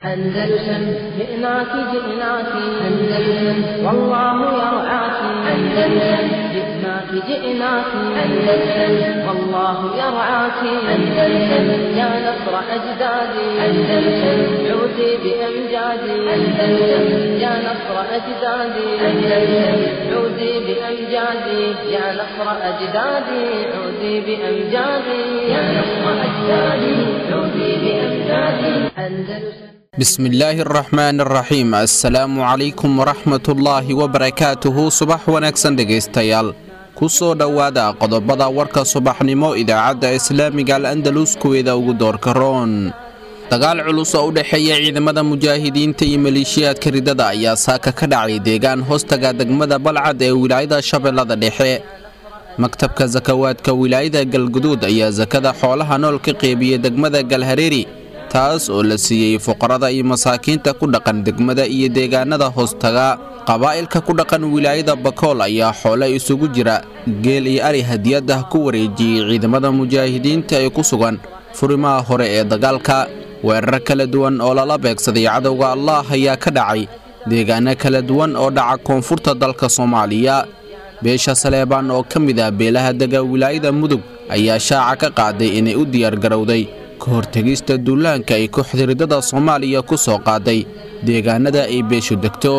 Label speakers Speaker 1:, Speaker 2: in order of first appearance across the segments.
Speaker 1: أندلسن جئناك جئناك أندلسن والله يرعاك أندلسن جئناك جئناك أندلسن والله يرعاك أندلسن يا نصر أجدادي أندلسن عودي بأمجادي أندلسن يا نصر أجدادي أندلسن عودي بأمجادي يا نصر أجدادي عودي بأمجادي يا نصر أجدادي عودي بأمجادي أندلسن
Speaker 2: bismillaahi araxmaan araxiim assalaamu calaykum waraxmatullaahi wabarakaatuhu subax wanaagsan dhegaystayaal ku soo dhowaada qodobada warka subaxnimo idaacadda islaamiga al andalus kuweeda ugu doorka roon dagaal culus oo u dhexeeya ciidamada mujaahidiinta iyo maleeshiyaadka ridada ayaa saaka ka dhacay deegaan hoostaga degmada balcad ee wilaayada shabeellada dhexe maktabka sakawaadka wilaayada galguduud ayaa sakada xoolaha nool ka qeybiyey degmada galhareeri taas oo la siiyey fuqarada iyo masaakiinta ku dhaqan degmada iyo deegaanada hoostaga qabaa'ilka ku dhaqan wilaayada bakool ayaa xoole isugu jira geel iyo ari hadiyaddah ku wareejiyey ciidamada mujaahidiinta ee ku sugan furimaha hore ee dagaalka weerar kala duwan oo lala beegsaday cadowga allaah ayaa ka dhacay deegaano kala duwan oo dhaca koonfurta dalka soomaaliya beesha saleebaan oo ka mid ah beelaha dega wilaayada mudug ayaa shaaca ka qaaday inay u diyaargarowday kahortegista duulaanka ay kooxda ridada soomaaliya ku soo qaaday deegaanada ay beeshu degto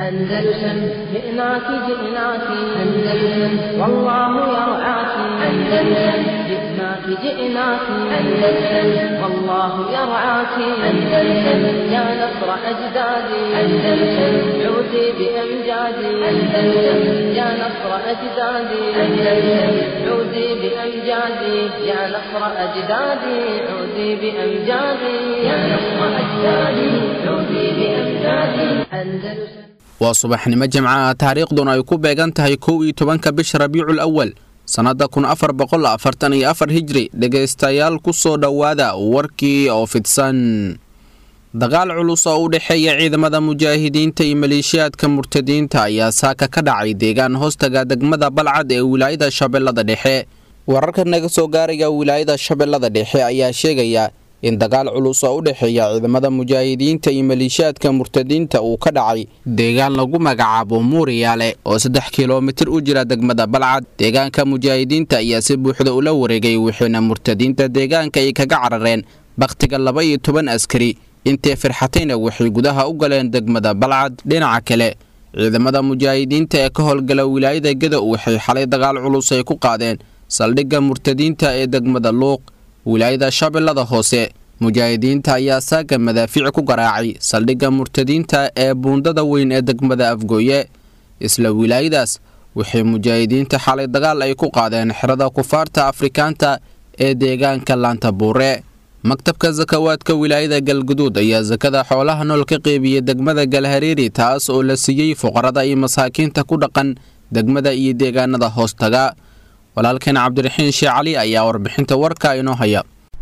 Speaker 1: أندلسن جئناك جئناك أندلسن والله يرعاك أندلسن جئناك جئناك أندلسن والله يرعاك أندلسن يا نصر أجدادي أندلسن عودي بأمجادي أندلسن يا نصر أجدادي أندلسن عودي بأمجادي يا نصر أجدادي عودي بأمجادي يا نصر أجدادي عودي بأمجادي أندلسن
Speaker 2: waa subaxnimo jimcaha taariikhduna ay ku beegan tahay kow iyo tobanka bisha rabiicul awal sannadda kun afar boqol afartan iyo afar hijri dhegaystayaal ku soo dhowaada warkii oo fidsan dagaal culus oo u dhexeeya ciidamada mujaahidiinta iyo maleeshiyaadka murtadiinta ayaa saaka ka dhacay deegaan hoostaga degmada balcad ee wilaayada shabeellada dhexe wararka naga soo gaaraya wilaayada shabeellada dhexe ayaa sheegaya in dagaal culus oo u dhexeeya ciidamada mujaahidiinta iyo maleeshiyaadka murtadiinta uu ka dhacay deegaan lagu magacaabo muuriyaale oo saddex kilomitir u jira degmada balcad deegaanka mujaahidiinta ayaa si buuxda ula wareegay wixiina murtadiinta deegaanka ay kaga carareen bakhtiga laba iyo toban askari intay firxatayna waxay gudaha u galeen degmada balcad dhinaca kale ciidamada mujaahidiinta ee ka howlgala wilaayada geda waxay xalay dagaal culus ay ku qaadeen saldhigga murtadiinta ee degmada luuq wilaayada shabeellada hoose mujaahidiinta ayaa saaga madaafiic ku garaacay saldhigga murtadiinta ee buundada weyn ee degmada afgooye isla wilaayadaas waxay mujaahidiinta xalay dagaal ay ku qaadeen xerada kufaarta afrikaanta ee deegaanka laanta buure maktabka sakawaadka wilaayada galguduud ayaa sakada xoolaha nool ka qeybiyey degmada galhareeri taas oo la siiyey fuqarada iyo masaakiinta ku dhaqan degmada iyo deegaanada hoostaga walaalkeen cabdiraxiin shee cali ayaa warbixinta warka inoo haya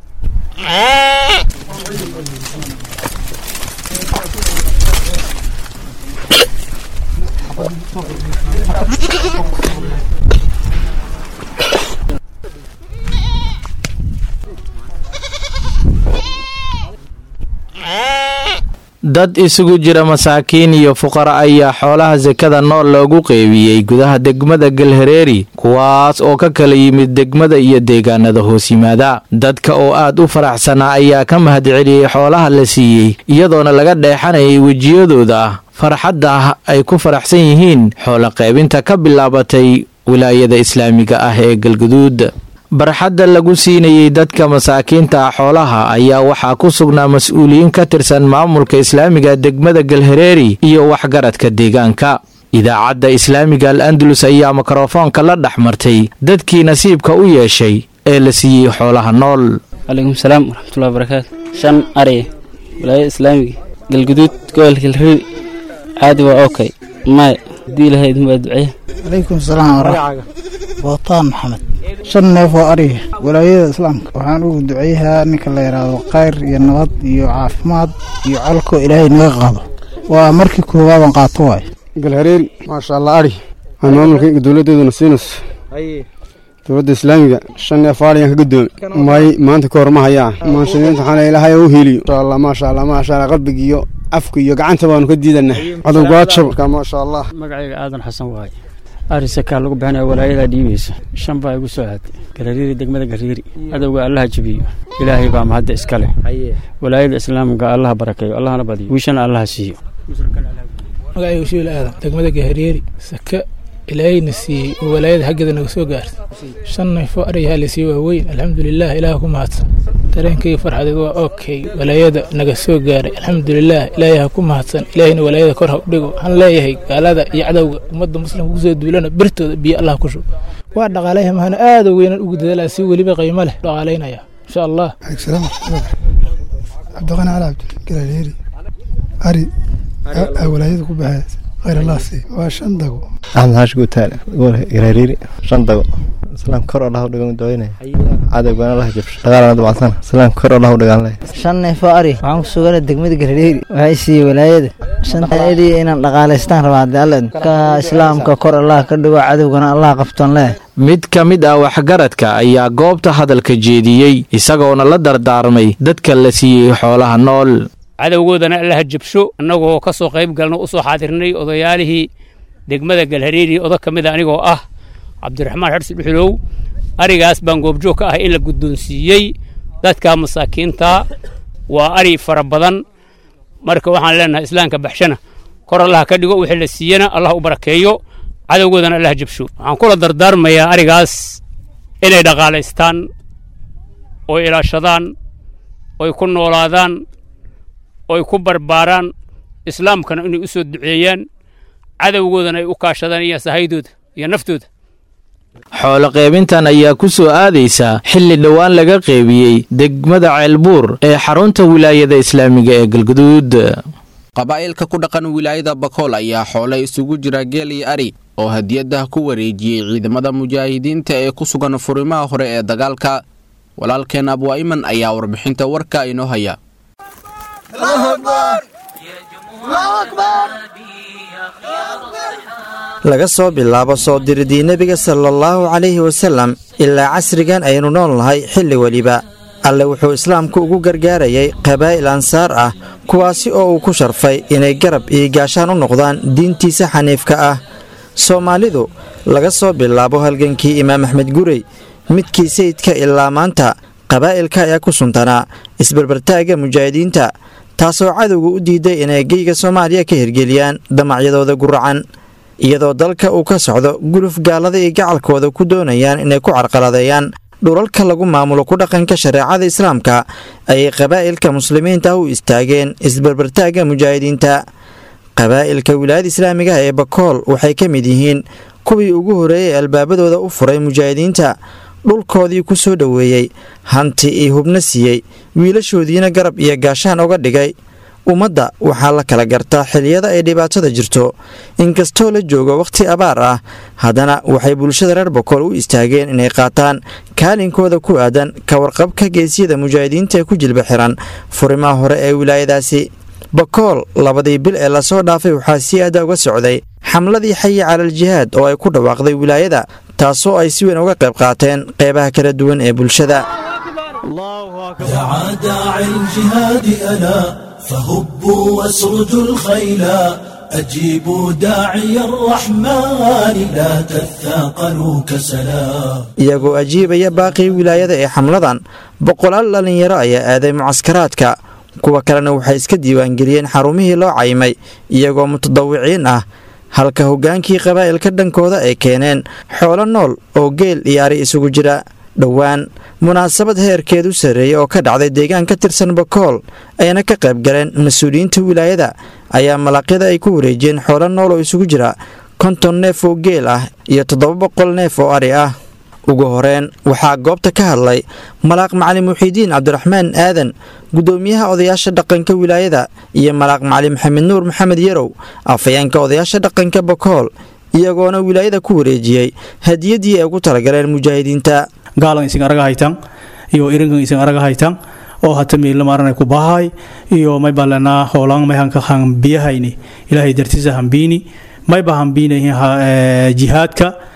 Speaker 3: dad isugu jira masaakiin iyo fuqara ayaa xoolaha sekada nool loogu qeybiyey gudaha degmada galhareeri kuwaas oo ka kala yimid degmada iyo deegaanada hoos yimaada dadka oo aad u faraxsanaa ayaa ka mahadceliyey xoolaha la siiyey iyadoona laga dheexanayay wejiyadooda farxadda ay ku faraxsan yihiin xoolo qaybinta ka bilaabatay wilaayada islaamiga ah ee galguduud barxadda lagu siinayey dadka masaakiinta ah xoolaha ayaa waxaa ku sugnaa mas-uuliyiin ka tirsan maamulka islaamiga degmada galhareeri iyo waxgaradka deegaanka idaacadda islaamiga al andalus ayaa mikrofoonka la dhex martay dadkii nasiibka u yeeshay ee la siiyey xoolaha nool
Speaker 4: calaykum salaam waraxmatullahi barakaatu shan ari wilaayada islaamiga galguduud gobolka galhareeri caadi waa okay maya haddii ilahayd waa duceeya
Speaker 5: calaykum salaam waraxmat bootaan maxamed shan neef oo ariga walaayada islaamka waxaan ugu duceeyahaa ninka la yidhaahdo khayr iyo nabad iyo caafimaad iyo colko ilaahay naga qaado waa markii koowaadan qaato waay
Speaker 6: galhareeri maasha allah ari aan maamulkayga dowladdeeduna siinayso dowladda islaamiga shan neef aaliyan ka guddoomay may maanta ka hor ma hayaa muslimiinta waxaana ilaahay u heliyo insha allah maasha allah maasha allah qalbiga iyo afka iyo gacanta baanu ka diidana cadowgaajab maasha allah
Speaker 7: magacayga aadan xasan waaye arisakaa lagu bixinaya walaayadaa dhiibaysa shan baa igu soo aaday galariiri degmada gariiri cadowga allaha jebiyo ilaahay baa mahadda iska leh walaayada islaamka allaha barakeeyo allahna badiyo wiishana allaha siiyo
Speaker 8: magacayga ushiil aadan degmada gahariiri sake ilaahayna siiyey oo walaayada xaggeeda naga soo gaartay shan neefoo aryahaa la siiyey waa weyn alxamdulilah ilaah ku mahadsan dareenkayga farxadeed waa okay walaayada naga soo gaaray alxamdulilah ilaahay ha ku mahadsan ilaahayna walaayada kor ha u dhigo waxaan leeyahay gaalada iyo cadowga ummadda muslimka kusoo duulana birtooda biyo allah ku shub waa dhaqaalaya mahana aada weynan ugu dadaalaa si weliba qiimo leh dhaqaalaynaya insha allah
Speaker 9: cabdiqani cali cabdi galaaleeri ari walaayada ku baxay khayr allah sii waa shan dago
Speaker 10: axmed xaashi guutaale garaariiri shan dago islaam kor oo dhaha u dhigan ducaynaya cadowgana laha jabsho dagaalana dabacsan islaam kor oo dhaha u dhigan leh
Speaker 11: shan neefoo ari waxaan ku sugana degmada garareeri waxay siiyey walaayada shantaadii inaan dhaqaalaystaan rabaa haddii alle ka islaamka kor allah ka dhigo cadowgana allah qabtoon leh
Speaker 3: mid ka mid ah waxgaradka ayaa goobta hadalka jeediyey isagoona la dardaarmay dadka la siiyey xoolaha nool
Speaker 12: cadowgoodana allaha jabsho annagoo ka soo qayb galno u soo xaadirnay odayaalihii degmada galhareeri odo ka mid a anigoo ah cabdiraxmaan xarsi dhuxulow arigaas baan goobjoog ka ah in la guddoonsiiyey dadka masaakiinta waa ari fara badan marka waxaan leenahay islaamka baxshana kor allaha ka dhigo wixii la siiyana allah u barakeeyo cadowgoodana allaha jabsho waxaan kula dardaarmayaa arigaas inay dhaqaalaystaan oy ilaashadaan oy ku noolaadaan oy ku barbaaraan islaamkana inay u soo duceeyaan cadowgoodana ay u kaashadaan iyo sahaydooda iyo naftooda
Speaker 3: xoolo qeybintan ayaa ku soo aadaysa xilli dhowaan laga qeybiyey degmada ceelbuur ee xarunta wilaayada islaamiga ee galguduud
Speaker 2: qabaa'ilka ku dhaqan wilaayada bakool ayaa xoole isugu jira geel iyo ari oo hadiyaddah ku wareejiyey ciidamada mujaahidiinta ee ku sugan furimaha hore ee dagaalka walaalkeen abwaa'iman ayaa warbixinta warka inoo haya
Speaker 13: laga soo bilaabo soo diridii nebiga sala allahu calayhi wasallam ilaa casrigan aynu nool nahay xilli weliba alle wuxuu islaamku ugu gargaarayay qabaa'il ansaar ah kuwaasi oo uu ku sharfay inay garab iyo gaashaan u noqdaan diintiisa xaniifka ah soomaalidu laga soo bilaabo halgankii imaam axmed gurey midkii sayidka ilaa maanta qabaa'ilka ayaa ku suntanaa isbarbartaagga mujaahidiinta taasoo cadowga u diiday inay geyga soomaaliya ka hirgeliyaan damacyadooda guracan iyadoo dalka uu ka socdo guluf gaalada iyo gacalkooda ku doonayaan inay ku carqaladeeyaan dhulalka lagu maamulo ku dhaqanka shareecada islaamka ayay qabaa'ilka muslimiinta u istaageen isbarbartaagga mujaahidiinta qabaa'ilka wilaayada islaamiga ee bakool waxay ka mid yihiin kuwii ugu horreeyey albaabadooda u furay mujaahidiinta dhulkoodii ku soo dhoweeyey hanti iyo hubno siiyey wiilashoodiina garab iyo gaashaan uga dhigay ummadda waxaa la kala gartaa xiliyada ay dhibaatada jirto inkastoo la joogo wakhti abaar ah haddana waxay bulshada reer bakool u istaageen inay qaataan kaalinkooda ku aadan ka warqabka geesiyada mujaahidiinta ee ku jilba xiran furimaha hore ee wilaayadaasi bakool labadii bil ee lasoo dhaafay waxaa si aada uga socday xamladii xayi calal jihaad oo ay ku dhawaaqday wilaayada taasoo ay si weyn uga qayb qaateen qeybaha kala duwan ee bulshada
Speaker 14: دعا داعي الجهاد ألا فهبوا واسرجوا الخيلا أجيبوا داعي الرحمن لا تثاقلوا كسلا
Speaker 13: iyagoo ajiibaya baaqii wilaayada ee xamladan boqolaal dhallinyaro ayaa aaday mucaskaraadka kuwa kalena waxay iska diiwaangeliyeen xarumihii loo caymay iyagoo mutadawiciin ah halka hoggaankii qabaa'ilka dhankooda ay keeneen xoolo nool oo geel iyo ari isugu jira dhowaan munaasabad heerkeedu sarreeyey oo ka dhacday deegaan ka tirsan bakool ayna ka qayb galeen mas-uuliyiinta wilaayada ayaa malaqyada ay ku wareejiyeen xoolo nool oo isugu jira konton neef oo geel ah iyo toddoba boqol neef oo ari ah ugu horeen waxaa goobta ka hadlay malaaq macalin muxiidiin cabdiraxmaan aadan guddoomiyaha odayaasha dhaqanka wilaayada iyo malaaq macalin maxamed nuur maxamed yarow afayeenka odayaasha dhaqanka bakool iyagoona wilaayada ku wareejiyey hadiyaddii ay ugu talagaleen mujaahidiinta
Speaker 15: gaalan isin araga haytan iyo irinkan isin araga haytan oo hata miila maaranay ku bahay iyo may balanaa hoolan may hanka hambiyahayni ilaahay dartiisa hambiini mayba hambiinayihin jihaadka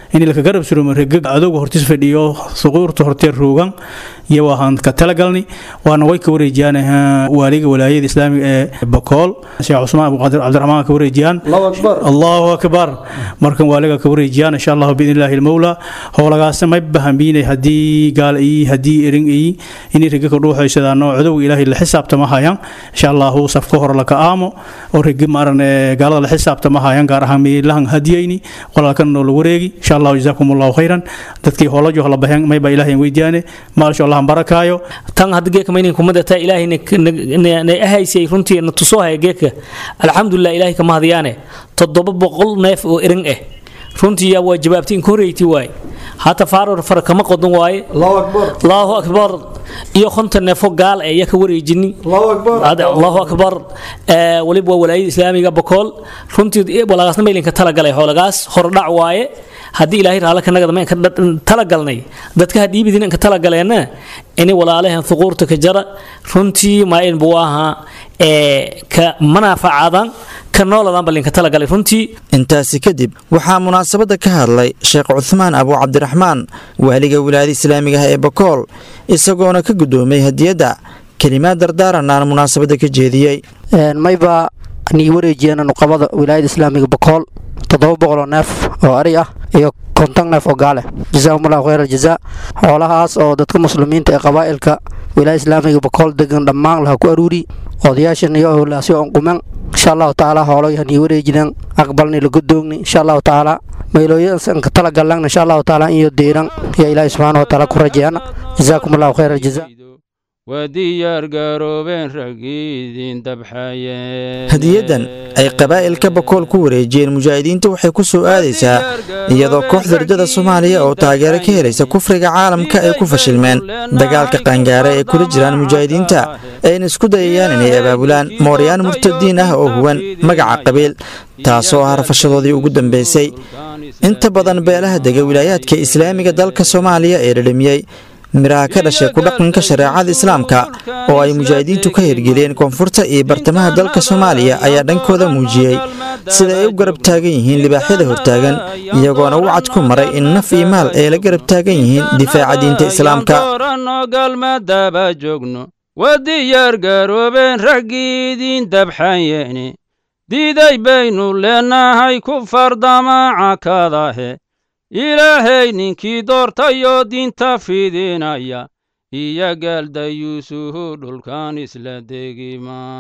Speaker 15: in laka garab surumo regag adowga hortis fadhiyo suquurta hortee roogan iyo waxaan ka talagalnay waana way ka wareejiyaan waaliga walaayada islaamiga ee bakool sheekh cusmaan abuqaadir cabdiraxmaan ka wareejiyaan allahu akbar markan waaliga ka wareejiyaan insha allahu biidn illaahi almawla howlagaasna may bahambiinay haddii gaal iyi haddii erin iyi inay rega ka dhuuxaysadaano codowga ilaahay la xisaabtama hayaan insha allahu safka hore laka aamo oo regi maaran gaalada la xisaabtama hayaan gaar ahaan meelahan hadiyayni walaalkan noo la wareegi insha allahu jazaakum allahu khayran dadkii hoolajo la baxeen may baa ilaahay weydiyaane maasha allah barakaayo
Speaker 16: tan hadda geeka maynin kumadata ilaahay na ahaysay runtii na tusoo haya geeka alxamdulilah ilaahay kama hadiyaane toddoba boqol neef oo erin ah runtii yaa waa jawaabtay in ka horeyti waaye hata faaror fara kama qodan waaye allahu akbar iyo konton neefo gaal ee ya ka wareejini allahu akbar waliba waa walaayada islaamiga bakool runtii walaagaasna maylinka talagalay xoolagaas hordhac waaye haddii ilaahay raale ka nagada maynka talagalnay dadka hadhiibidin inka talagaleena ini walaalahan thuquurta ka jara runtii maain buu ahaa ka manaafacadan ka nooladan balinka talagalay runtii
Speaker 13: intaasi kadib waxaa munaasabadda ka hadlay sheekh cuthmaan abu cabdiraxmaan waaliga wilaayada islaamiga ah ee bakool isagoona ka guddoomay hadiyadda kelimaad dardaaranaan munaasabadda ka jeediyey
Speaker 17: mayba nii wareejiyeen nuqabada wilaayada islaamiga bakool toddoba boqoloo neef oo ari ah iyo konton neef oo gaale jazaahumullahu khayr aljazaa xoolahaas oo dadka muslimiinta ee qabaa'ilka wilaayada islaamiga bakool degan dhammaan laha ku aruuri odayaashan iyo howlaasyo on quman insha allahu tacaala hooloyahan iyo wareejidan aqbalni la godoogni insha allahu tacaala maylooyinka talagallan insha allahu tacaala iyo diiran iyo ilaahi subxaana wa tacaala ku rajeeyana jazaakum allahu khayr aljazaa
Speaker 13: hadiyadan ay qabaa'ilka bakool ku wareejiyeen mujaahidiinta waxay ku soo aadaysaa iyadoo kooxda ridada soomaaliya oo taageero ka helaysa kufriga caalamka ay ku fashilmeen dagaalka qaangaara ee kula jiraan mujaahidiinta ayna isku dayayaan inay abaabulaan mooryaan murtadiin ah oo huwan magaca qabiil taasoo ah rafashadoodii ugu dambaysay inta badan beelaha dega wilaayaadka islaamiga dalka soomaaliya ee dhadhamiyey miraha ka dhashay ku dhaqanka shareecada islaamka oo ay mujaahidiintu ka hirgeliyeen koonfurta iyo bartamaha dalka soomaaliya ayaa dhankooda muujiyey sida ay u garab taagan yihiin libaaxyada hortaagan iyagoona u cad ku maray in naf iyo maal ay la garab taagan yihiin difaaca diinta islaamka
Speaker 18: galmadaba joogno waa diyaar garoobeen raggiidiin dabxayeene diiday baynu leenahay ku fardamaaca kadahe ilaahay ninkii doortayoo diinta fidinaya iyo gaalda yuusufu dhulkan isla degi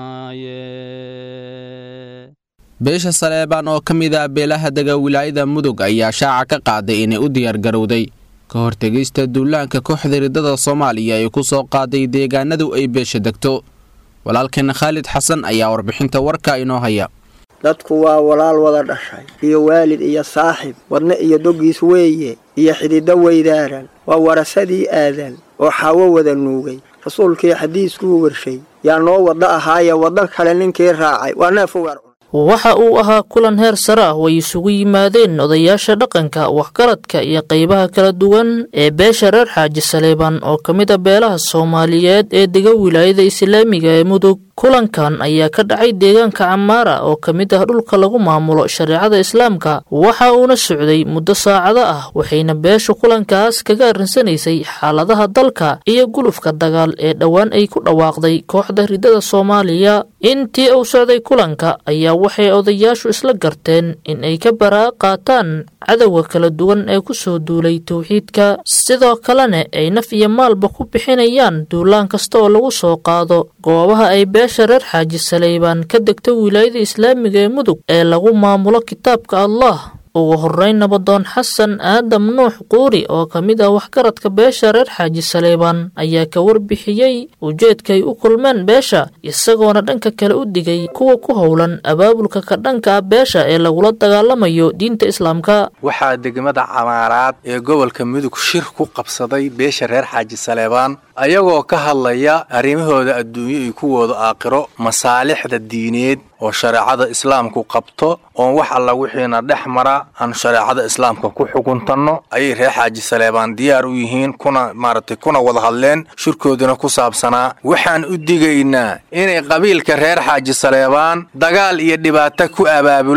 Speaker 18: maaye
Speaker 2: beesha saleebaan oo ka mid ah beelaha dega wilaayada mudug ayaa shaaca ka qaaday inay u diyaargarowday ka hortegista duulaanka kooxda ridada soomaaliya ee ku soo qaaday deegaanadu ay beesha degto walaalkeena khaalid xasan ayaa warbixinta warka inoo haya
Speaker 19: dadku waa walaal wada dhashay iyo waalid iyo saaxib wadne iyo doggiis weeye iyo xididdo weydaaran waa warasadii aadan oo xaawo wada nuugay rasuulkii xadiiskuu warshay yaa noo waddo ahaaya waddan kale ninkii raacay waa neef ugar
Speaker 20: waxa uu ahaa kulan heer sare ah way isugu yimaadeen odayaasha dhaqanka waxgaradka iyo qaybaha kala duwan ee beesha reer xaaji saleebaan oo ka mid a beelaha soomaaliyeed ee dega wilaayada islaamiga ee mudug kulankan ayaa ka dhacay deegaanka camaara oo ka mid ah dhulka lagu maamulo shareecada islaamka waxa uuna socday muddo saacado ah waxayna beeshu kulankaas kaga arrinsanaysay xaaladaha dalka iyo gulufka dagaal ee dhowaan ay ku dhawaaqday kooxda ridada soomaaliya intii uu socday kulanka ayaa waxay odayaashu isla garteen in ay ka baraa qaataan cadowga kala duwan ee ku soo duulay towxiidka sidoo kalena ay naf iyo maalba ku bixinayaan duulaan kasta oo lagu soo qaado goobaha ay beesha reer xaaji saleybaan ka degta wilaayada islaamiga ee mudug ee lagu maamulo kitaabka allah ugu horreyn nabadoon xasan aadam nuux quuri oo ka mid ah waxgaradka beesha reer xaaji saleybaan ayaa ka warbixiyey ujeedkaay u kulmeen beesha isagoona dhanka kale u digay kuwa ku howlan abaabulka ka dhanka ah beesha ee lagula dagaalamayo diinta islaamka
Speaker 21: waxaa degmada camaaraad ee gobolka mudug shir ku qabsaday beesha reer xaaji saleebaan ayagoo ka hadlaya arrimahooda adduunyo iyo kuwooda aakhiro masaalixda diineed oo shareecada islaamku qabto oon wax alla wixiina dhex mara aan shareecada islaamka ku xukuntanno ayay reer xaaji saleebaan diyaar u yihiin kuna maaragtay kuna wada hadleen shirkooduna ku saabsanaa waxaan u digaynaa inay qabiilka reer xaaji saleebaan dagaal iyo dhibaato ku abaabulaan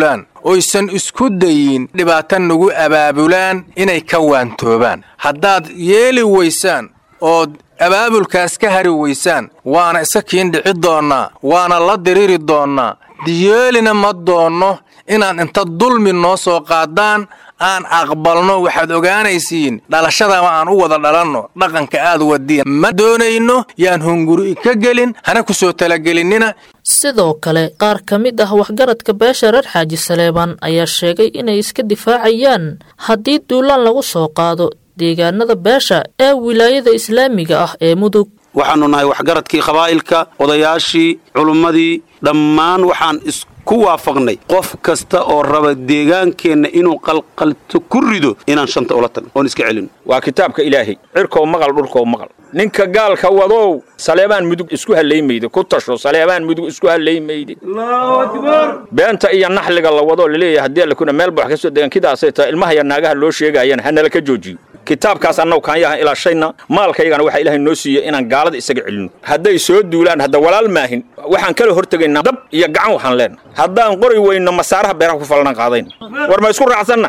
Speaker 21: oysan isku dayin dhibaata nagu abaabulaan inay ka waantoobaan haddaad yeeli weysaan ood abaabulkaas ka hari weysaan waana iska kiin dhici doonnaa waana la diriri doonnaa diyeelina ma doonno inaan inta dulmi noo soo qaadaan aan aqbalno waxaad ogaanaysiin dhalashadaba aan u wada dhalanno dhaqanka aad wadiya ma doonayno yaan hunguri ka gelin hana ku soo talagelinnina
Speaker 20: sidoo kale qaar ka mid ah waxgaradka beesha reer xaaji saleebaan ayaa sheegay inay iska difaacayaan haddii duulaan lagu soo qaado deegaanada beesha ee wilaayada islaamiga ah ee mudug
Speaker 1: waxaannu nahay waxgaradkii qabaa'ilka odayaashii culummadii dhammaan waxaan isku waafaqnay qof kasta oo raba deegaankeenna inuu qalqalto ku rido inaan shanta ula tagno oon iska celino
Speaker 22: waa kitaabka ilaahay cirkow maqal dhulkow maqal ninka gaalka wadow saleebaan mudug isku hallaymayde ku tasho saleebaan mudug isku hallaymayde beenta iyo naxliga la wadoo laleeyahay haddii allakuna meel bax ka soo degan kidaasay tahay ilmaha iyo naagaha loo sheegayana hanala ka joojiyo kitaabkaas annagu kaanyahan ilaashayna maalkaygana waxaa ilaahay noo siiyey inaan gaalada isaga celinno hadday soo duulaan hadda walaal maahin waxaan kala hortegaynaa dab iyo gacan waxaan leenna haddaan qori weyno masaaraha beeraha ku falnan qaadayn war ma isku raacsanna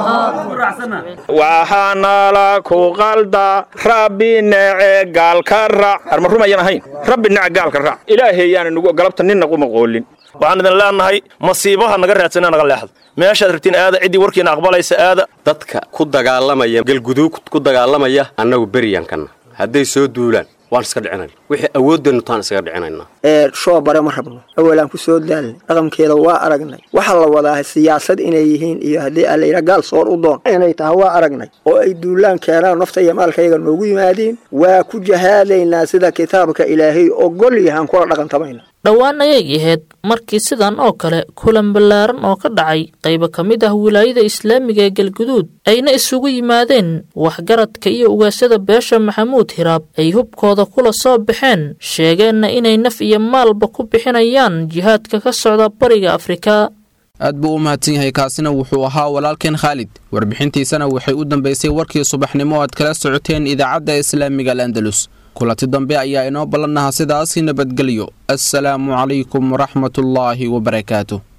Speaker 22: waxaanala ku qalda rabbi nece gaalka raac arma rumayan ahayn rabbi nece gaalka raac ilaahayaana nugu galabta ninna uma qoolin
Speaker 23: waxaan idin leenahay masiibaha naga raadsana naga leexda meeshaad rabtiin aada ciddii warkiina aqbalaysa aada
Speaker 24: dadka ku dagaalamaya galguduug ku dagaalamaya annagu beryankanna hadday soo duulaan waan iska dhicinayna wixii awoodeennu taan iskaga dhicinaynaa
Speaker 19: ee shoo bare ma rabno awalaan ku soo daalnay dhaqankeeda waa aragnay waxaa la wadaa siyaasad inay yihiin iyo haddii allayra gaal soor u doon inay tahay waa aragnay oo ay duulaan keenaan nafta iyo maalkayaga noogu yimaadiin waa ku jahaadaynaa sida kitaabka ilaahay ogol yahaan kula dhaqantamayna
Speaker 20: dhowaan ayay ahayd markii sidan oo kale kulan ballaaran oo ka dhacay qaybo ka mid ah wilaayada islaamiga ee galguduud ayna isugu yimaadeen waxgaradka iyo ugaasyada beesha maxamuud hiraab ay hubkooda kula soo baxeen sheegeenna inay naf iyo maalba ku bixinayaan jihaadka ka socda bariga afrika
Speaker 2: aad buu u mahadsan yahay kaasina wuxuu ahaa walaalkeen khaalid warbixintiisana waxay u dambaysay warkii subaxnimo aad kala socoteen idaacadda islaamiga al andalus kulanti dambe ayaa inoo ballannaha sidaasi nabadgelyo assalaamu calaykum waraxmatullaahi wabarakaatu